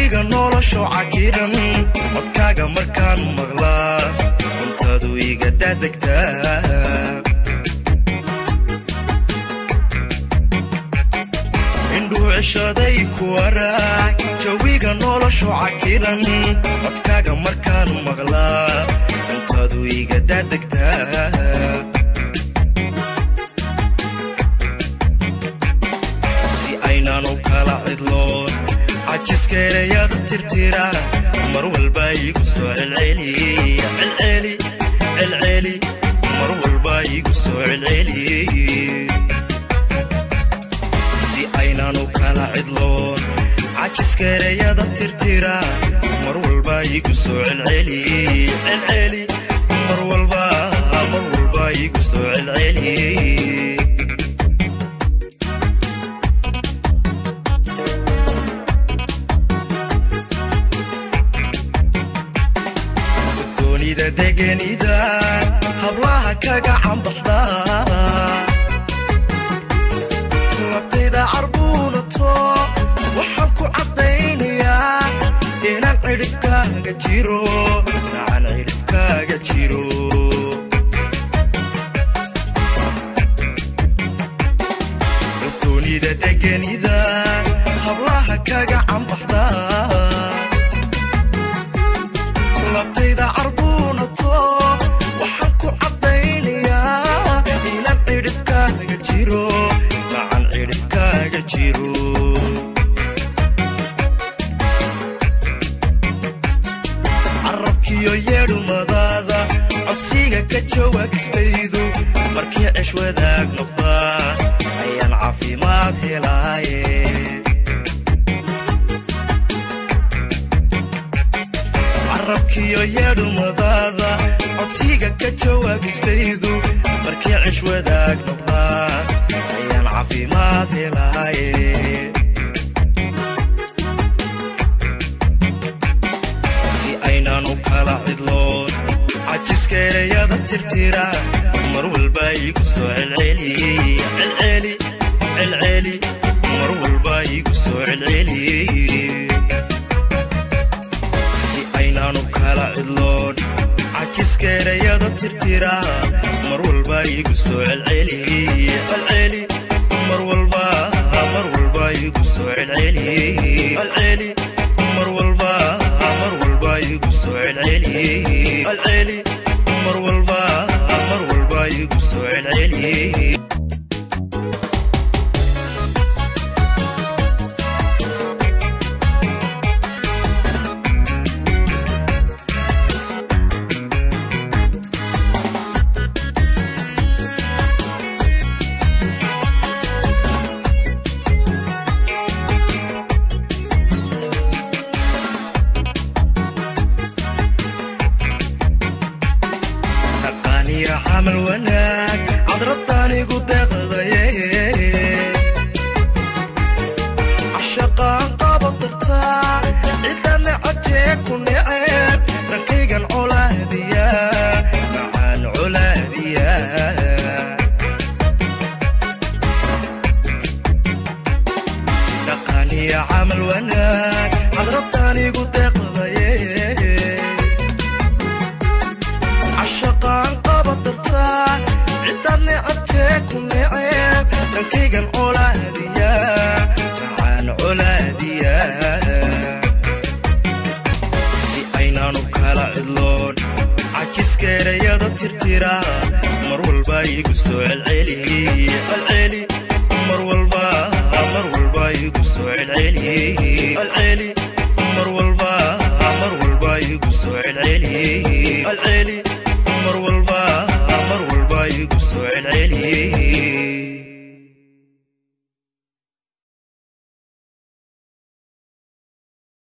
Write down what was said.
jawiga nolosho cakiran codkaaga markaan maqlaa cuntadu iga daadegtaa indhuu cishaday ku waraag jawiga nolosho cakiran codkaaga markaan maqlaa cuntadu iga daadegtaa si aynaanu kala cidloon cajiskeerayada tirtira mar walba igu soo celceliya celceli celceli mar walba igu soo celceli si aynaanu kala cidloon cajiskeerayada tirtira mar walba igu soo celceli celceli mar walba mar walba igu soo celceli doonida degenida hablaha kaga cambaxda labtayda carbuunato waxaan ku caddaynayaa inaan cidhibkaaga jiro nacaan cidhibkaaga jiro doonida degenida hablaha kaga cambaxda labtayda carbuunato waxaan ku caddaynayaa inaan cidhibkaaga jiro nacan cidhibkaaga jiro carabkiyo yeedhumadaada codsiga ka jawaabistaydu markii cish wadaag noqdaa ayaan caafimaad helaaye carabkiyo yeedhumadaada codsiga ka jawaabistaydu markii cish wadaag noqdaa ayaan caafimaad helaaye si aynaanu kala cidloon cajiskeerayada tirtira mar walba igu soo celceli celceli celceli mar walba igu soo celceli si aynaanu kala cidloon cajiskeerayada tirtira mar walba igu soo celceli celceli mar walba mar walba igu soo celceli celceli mar walba mar walba igu soo celceli celceli mar walba mar walba igu soo celceli aqaaniya camal wanaag cadradanigu deeqdaye cashaqaan qaba dartaa cidana codtee ku neceb dhankaygan colaadiya macaan colaadiya dhaqaaniya camal wanaag cadradanigu deeqdaye cashaqaan qaba dartaa ciddaad necabtee ku neceb dhankaygan colaadiya macaan colaadiya si aynaanu kala cidloon cajiskeerayada tirtira mar walba igu soo celceli celceli mar walba mar walba igu soo celceli celceli mar walba mar walba igu soo celceli celceli mar walba mar walba igu soo celceli